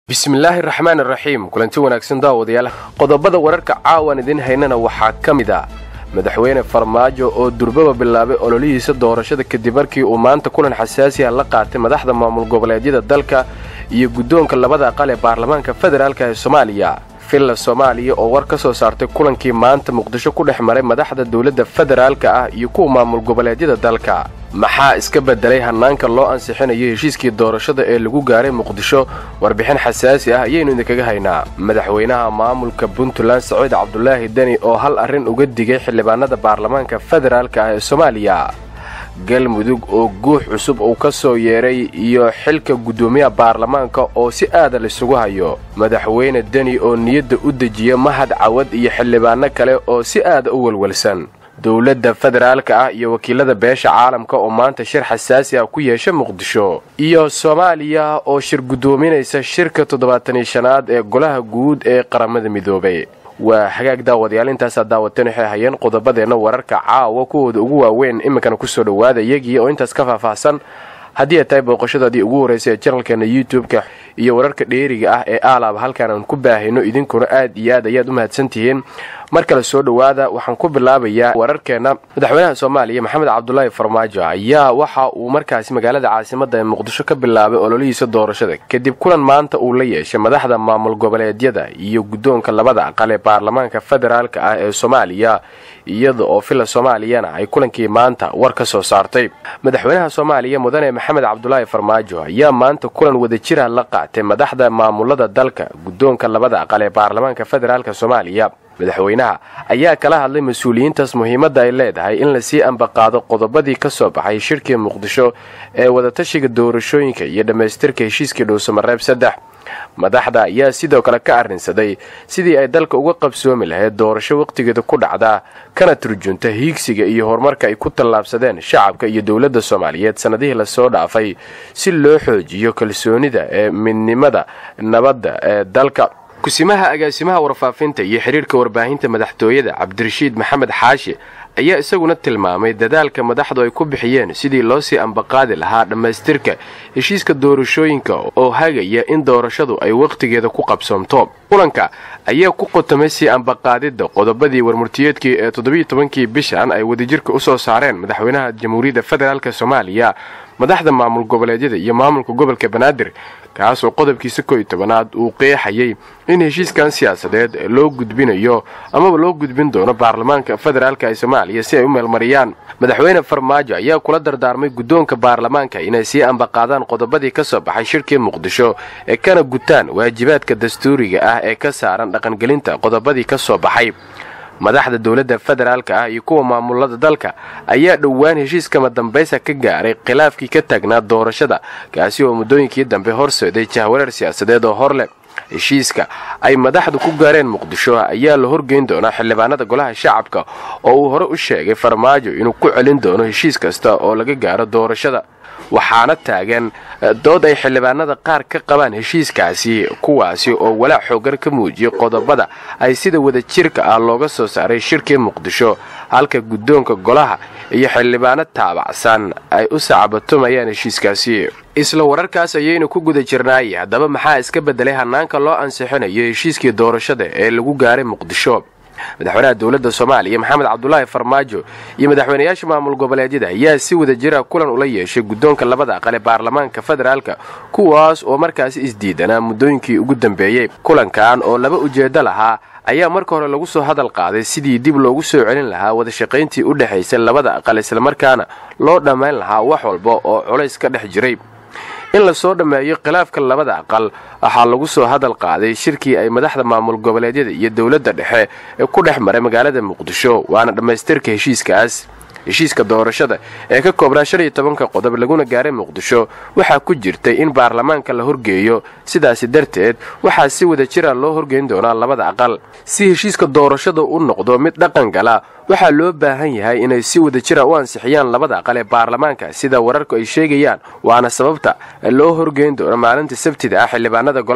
bismillaahi raxmaan raxiim kulanti wanaagsan daawadayaal qodobada wararka caawan idiin haynana waxaa ka mid ah madaxweyne farmaajo oo durbaba bilaabay ololihiisa doorashada kadib markii uu maanta kulan xasaasi ah la qaatay madaxda maamul goboleedyada dalka iyo guddoonka labada aqal ee baarlamaanka federaalk ee soomaaliya villa soomaaliya oo war ka soo saartay kulankii maanta muqdisho ku dhex maray madaxda dowladda federaalka ah iyo kuwa maamul goboleedyada dalka maxaa iska bedelay hannaanka loo ansixinayo heshiiskii doorashada ee lagu gaaray muqdisho warbixin xasaasi ah ayaynu idinkaga haynaa madaxweynaha maamulka puntland saciid cabdulaahi deni oo hal arrin uga digay xildhibaanada baarlamaanka federaalka ah ee soomaaliya galmudug oo guux cusub uu ka soo yeedhay iyo xilka guddoomiyaha baarlamaanka oo si aada laysugu hayo madaxweyne deni oo niyadda u dejiya mahad cawad iyo xildhibaano kale oo si aada u welwelsan dowladda federaalka ah iyo wakiilada beesha caalamka oo maanta shir xasaasi ah ku yeesha muqdisho iyo soomaaliya oo shir guddoominaysa shirka toddobaataniyo shanaad ee golaha guud ee qaramada midoobay waa hagaag daawadayaal intaasaa daawateen waxay hayeen qodobadeenna wararka caawa kuwooda ugu waaweyn iminkana kusoo dhowaada iyagii oo intaas ka faahfaahsan haddii ay tahay booqashadaadii ugu horraysay ee janalkeena youtube-ka iyo wararka dheeriga ah ee aalaaba halkaan aan ku baahayno idinkuna aad iyo aad ayaad u mahadsantihiin mar kale soo dhowaada waxaan ku bilaabayaa wararkeenna madaxweynaha soomaaliya maxamed cabdulaahi farmaajo ayaa waxa uu markaasi magaalada caasimadda ee muqdisho ka bilaabay ololihiisa doorashada kadib kulan maanta uu la yeeshay madaxda maamul goboleedyada iyo guddoonka labada aqal ee baarlamaanka federaalka ah ee soomaaliya iyada oo villa soomaaliyana ay kulankii maanta war ka soo saartay madaxweynaha soomaaliya mudane maxamed cabdulaahi farmaajo ayaa maanta kulan wadajira la qaatay madaxda maamulada dalka guddoonka labada aqal ee baarlamaanka federaalka soomaaliya madaxweynaha ayaa kala hadlay mas-uuliyiintaas muhiimadda ay leedahay in lasii ambaqaado qodobadii ka soo baxay shirkii muqdisho ee wadatashiga doorashooyinka iyo dhammaystirka heshiiskii dhuusamareeb saddex madaxda ayaa sidoo kale ka arrinsaday sidii ay dalka uga qabsoomi lahayd doorasho wakhtigeeda ku dhacda kana turjunta hiigsiga iyo horumarka ay ku tallaabsadeen shacabka iyo dowladda soomaaliyeed sannadihii lasoo dhaafay si loo xoojiyo kalsoonida ee midnimada nabadda ee dalka kusimaha agaasimaha warfaafinta iyo xiriirka warbaahinta madaxtooyada cabdirashiid maxamed xaashi ayaa isaguna tilmaamay dadaalka madaxdu ay ku bixiyeen sidii loo sii ambaqaadi lahaa dhammaystirka heshiiska doorashooyinka oo hagaya in doorashadu ay wakhtigeeda ku qabsoomto kulanka ayaa ku qotamay sii ambaqaadidda qodobadii warmurtiyeedkii ee toddobiiyo tobankii bishan ay wadajirka u soo saareen madaxweynaha jamhuuriyadda federaalk soomaaliya madaxda maamul goboleedyada iyo maamulka gobolka banaadir kaasoo qodobkiisa koo iyo tobanaad uu qeexayay in heshiiskan siyaasadeed loo gudbinayo amaba loo gudbin doono baarlamaanka federaalk ee soomaaliya si ay u meelmariyaan madaxweyne farmaajo ayaa kula dardaarmay guddoonka baarlamaanka inay sii ambaqaadaan qodobadii ka soo baxay shirkii muqdisho ee kana gutaan waajibaadka dastuuriga ah ee ka saaran dhaqangelinta qodobadii ka soo baxay madaxda dowladda federaalka ah iyo kuwa maamulada dalka ayaa dhowaan heshiiskama dambaysa ka gaaray khilaafkii ka taagnaa doorashada kaasi oo muddooyinkii dambe horseeday jahwareer siyaasadeed oo hor leh heshiiska ay madaxdu ku gaareen muqdisho ayaa la horgeyn doonaa xildhibaanada golaha shacabka oo uu hore u sheegay farmaajo inuu ku celin doono heshiis kasta oo laga gaaro doorashada waxaana taagan dood ay xildhibaanada qaar ka qabaan heshiiskaasi kuwaasi oo walaac xoogan ka muujiyay qodobada ay sida wadajirka ah looga soo saaray shirkii muqdisho halka guddoonka golaha iyo xildhibaano taabacsan ay u sacabatumayaan heshiiskaasi isla wararkaas ayaynu ku guda jirnaay haddaba maxaa iska bedelay hannaanka loo ansixinayo heshiiskii doorashada ee lagu gaaray muqdisho madaxweynaha dowladda soomaaliya maxamed cabdulaahi farmaajo iyo madaxweynayaasha maamul goboleedyada ayaa si wada jira kulan ula yeeshay guddoonka labada aqal ee baarlamaanka federaalka kuwaas oo markaasi isdiidanaa muddooyinkii ugu dambeeyey kulankan oo laba ujeeddo lahaa ayaa marka hore lagu soo hadal qaaday sidii dib loogu soo celin lahaa wadashaqayntii u dhexaysay labada aqal islamarkaana loo dhammayn lahaa wax walba oo culays ka dhex jiray in lasoo dhammeeyo khilaafka labada aqal waxaa lagu soo hadal qaaday shirkii ay madaxda maamul goboleedyada iyo dowladda dhexe ee ku dhex maray magaalada muqdisho waana dhammaystirka heshiiskaas heshiiska doorashada ee ka koobnaa shan iyo tobanka qodob laguna gaaray muqdisho waxaa ku jirtay in baarlamaanka la horgeeyo sidaasi darteed waxaa si wada jira loo horgeyn doonaa labada aqal si heshiiska doorashada u noqdo mid dhaqan gala waxaa loo baahan yahay inay si wada jira u ansixiyaan labada aqal ee baarlamaanka sida wararku ay sheegayaan waana sababta loo horgeyn doono maalinta sabtida ah xildhibaanada golaha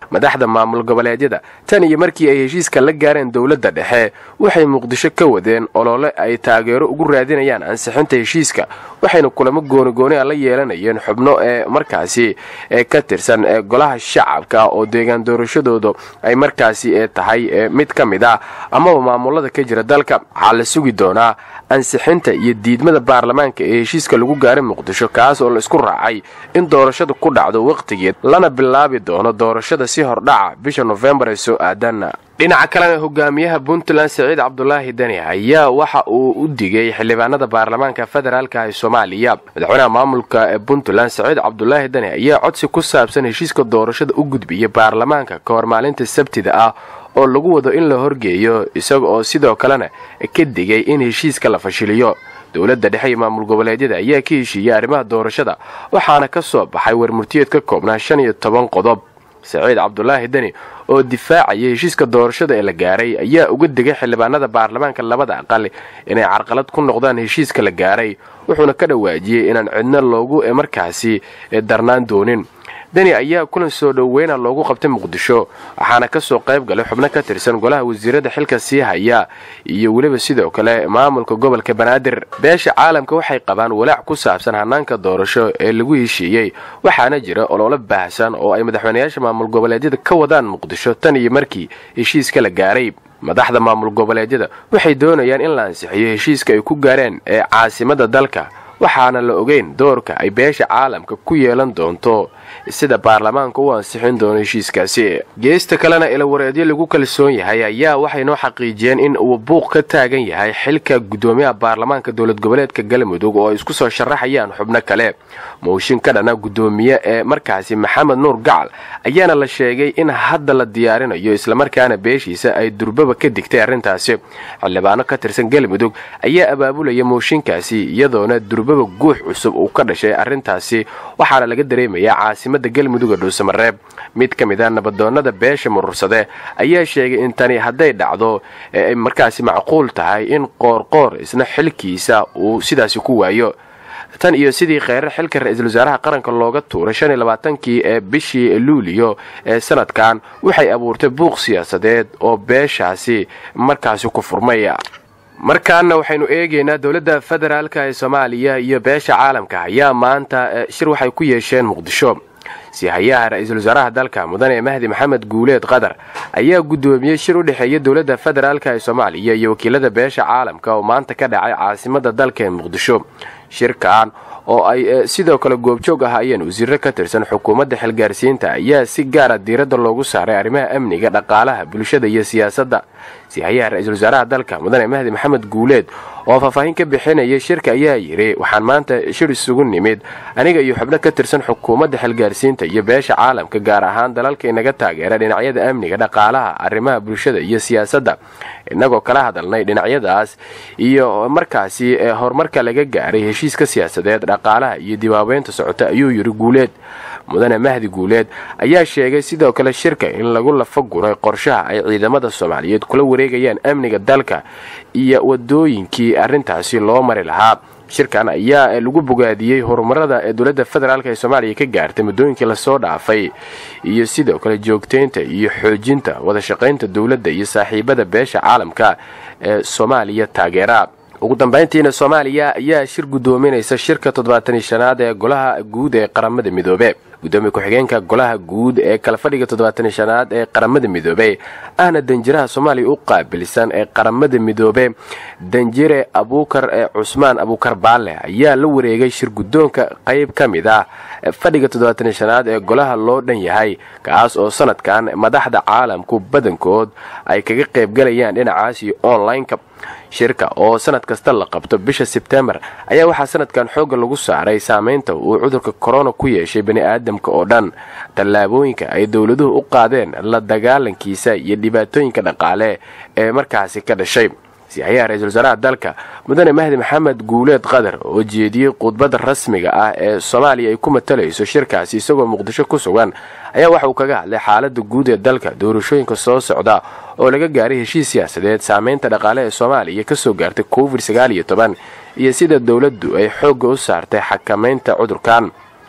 madaxda maamul goboleedyada tan iyo markii ay heshiiska la gaareen dowladda dhexe waxay muqdisho ka wadeen olole ay taageero ugu raadinayaan ansixinta heshiiska waxayna kulamo goonigooni a la yeelanayeen xubno ee markaasi ee ka tirsan ee golaha shacabka oo deegaan doorashadooda ay markaasi tahay mid ka mid ah amaba maamulada ka jira dalka waxaa la sugi doonaa ansixinta iyo diidmada baarlamaanka ee heshiiska lagu gaaray muqdisho kaas oo la isku raacay in doorashada ku dhacdo wakhtigeed lana bilaabi doono doorashada si hordhaca bisha nofembar ee soo aadan dhinaca kalena hogaamiyaha puntland siciid cabdulaahi deni ayaa waxa uu u digay xildhibaanada baarlamaanka federaalka ee soomaaliya madaxweynaha maamulka ee puntland siciid cabdulaahi deni ayaa codsi ku saabsan heshiiska doorashada u gudbiya baarlamaanka ka hor maalinta sabtida ah oo lagu wado in la horgeeyo isaga oo sidoo kalena ka digay in heshiiska la fashiliyo dowladda dhexe iyo maamul goboleedyada ayaa ka heshiiyey arrimaha doorashada waxaana ka soo baxay warmurtiyeed ka koobnaa shan iyo toban qodob saciid cabdulaahi deni oo difaacaya heshiiska doorashada ee la gaaray ayaa uga digay xildhibaanada baarlamaanka labada aqal inay carqalad ku noqdaan heshiiska la gaaray wuxuuna ka dhawaajiyey inaan cidno loogu markaasi darnaan doonin deni ayaa kulan soo dhoweyna loogu qabtay muqdisho waxaana ka soo qayb galay xubno ka tirsan golaha wasiirada xilka sii haya iyo weliba sidoo kale maamulka gobolka banaadir beesha caalamka waxay qabaan walaac ku saabsan hanaanka doorasho ee lagu heshiiyey waxaana jira ololo baahsan oo ay madaxweynayaasha maamul goboleedyada ka wadaan muqdisho tan iyo markii heshiiska la gaaray madaxda maamul goboleedyada waxay doonayaan in la ansixiyo heshiiska ay ku gaareen ee caasimada dalka waxaana la ogeyn doorka ay beesha caalamka ku yeelan doonto sida baarlamaanka u ansixin doono heshiiskaasi geesta kalena ilawareedyo lagu kalsoon yahay ayaa waxay noo xaqiijiyeen in uu buuq ka taagan yahay xilka guddoomiyaha baarlamaanka dowlad goboleedka galmudug oo ay isku soo sharaxayaan xubno kale mooshin ka dhana guddoomiye ee markaasi maxamed nuur gacal ayaana la sheegay in hadda la diyaarinayo islamarkaana beeshiisa ay durbaba ka digtay arrintaasi xildhibaano ka tirsan galmudug ayaa abaabulaya mooshinkaasi iyadoona durbaba guux cusub uu ka dhashay arrintaasi waxaana laga dareemayaa caasimada galmudug ee dhuusamareeb mid ka mid a nabadoonnada beesha murursade ayaa sheegay in tani hadday dhacdo ee ay markaasi macquul tahay in qoorqoor isna xilkiisa uu sidaasi ku waayo tan iyo sidii kheyrar xilka ra-iisul wasaaraha qaranka looga tuuray shan iyo labaatankii ee bishii luuliyo ee sanadkan waxay abuurtay buuq siyaasadeed oo beeshaasi markaasi ku furmaya markaana waxaynu eegaynaa dowladda federaalka ee soomaaliya iyo beesha caalamka ayaa maanta shir waxay ku yeesheen muqdisho sihayaha ra-iisul wasaaraha dalka mudane mahdi maxamed guuleed qatar ayaa guddoomiyey shir u dhexeeya dowladda federaalk ee soomaaliya iyo wakiilada beesha caalamka oo maanta ka dhacay caasimada dalka ee muqdisho shirkan oo ay sidoo kale goobjoog ahaayeen wasiiro ka tirsan xukuumadda xilgaarsiinta ayaa si gaara diiradda loogu saaray arrimaha amniga dhaqaalaha bulshada iyo siyaasadda sihayaha ra-iisul wasaaraha dalka mudane mahdi maxamed guuleed oo faahfaahin ka bixinayay shirka ayaa yidhi waxaan maanta shir isugu nimid aniga iyo xubno ka tirsan xukuumadda xilgaarsiinta iyo beesha caalamka gaar ahaan dalalka inaga taageera dhinacyada amniga dhaqaalaha arrimaha bulshada iyo siyaasadda innagoo kala hadalnay dhinacyadaas iyo markaasi horumarka laga gaaray heshiiska siyaasadeed dhaqaalaha iyo dibaabeynta socota ayuu yidhi guuleed mudane mahdi guuleed ayaa sheegay sidoo kale shirka in lagu lafa guray qorshaha ay ciidamada soomaaliyeed kula wareegayaan amniga dalka iyo wadooyinkii arrintaasi loo mari lahaa shirkan ayaa lagu bogaadiyey horumarada ee dowladda federaalk ee soomaaliya ka gaartay muddooyinkii lasoo dhaafay iyo sidoo kale joogtaynta iyo xoojinta wadashaqaynta dowladda iyo saaxiibada beesha caalamka ee soomaaliya taageera ugu dambayntiina soomaaliya ayaa shir guddoominaysa shirka toddobaatan shanaad ee golaha guud ee qaramada midoobe gudoomiye ku-xigeenka golaha guud ee kala fadhiga toddobaatan shanaad ee qaramada midoobe ahna danjiraha soomaaliya u qaabilsan ee qaramada midoobe danjire abuukar ee cusmaan abuukar baalle ayaa la wareegay shir guddoonka qayb ka mid ah fadhiga toddobaatan shanaad ee golaha loo dhan yahay kaas oo sanadkan madaxda caalamku badankood ay kaga qaybgalayaan dhinacaasi online-ka shirka oo sanad kasta la qabto bisha sebtembar ayaa waxaa sanadkan xoogga lagu saaray saameynta uu cudurka korona ku yeeshay bani aadamka oo dhan tallaabooyinka ay dowladuhu u qaadeen la dagaalankiisa iyo dhibaatooyinka dhaqaale ee markaasi ka dhashay siyahayaha ra-iisul wasaaraha dalka mudane mahdi maxamed guuleed qatar oo jeediyey khudbadda rasmiga ah ee soomaaliya ay ku matalayso shirkaasi isagoo muqdisho ku sugan ayaa waxa uu kaga hadlay xaaladda guud ee dalka doorashooyinka soo socda oo laga gaaray heshiis siyaasadeed saameynta dhaqaale ee soomaaliya ka soo gaartay covid sagaal iyo toban iyo sida dowladdu ay xoogga u saartay xakamaynta cudurkan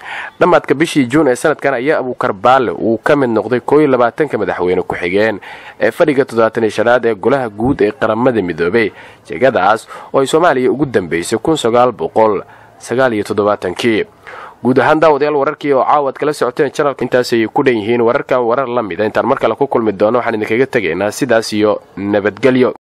dhammaadka bishii juun ee sanadkan ayaa abuukar baale uu ka mid noqday koo iyo labaatanka madaxweyne ku-xigeen ee fadhiga toddobaatan iyo shanaad ee golaha guud ee qaramada midoobay jegadaas oo ay soomaaliya ugu dambeysay kun sagaal boqol sagaal iyo toddobaatankii guud ahaan daawadayaal wararkii oo caawaad kala socoteen janalka intaasay ku dhan yihiin wararkan warar la mida intaan mar kale ku kulmi doono waxaan idinkaga tegaynaa sidaas iyo nabadgelyo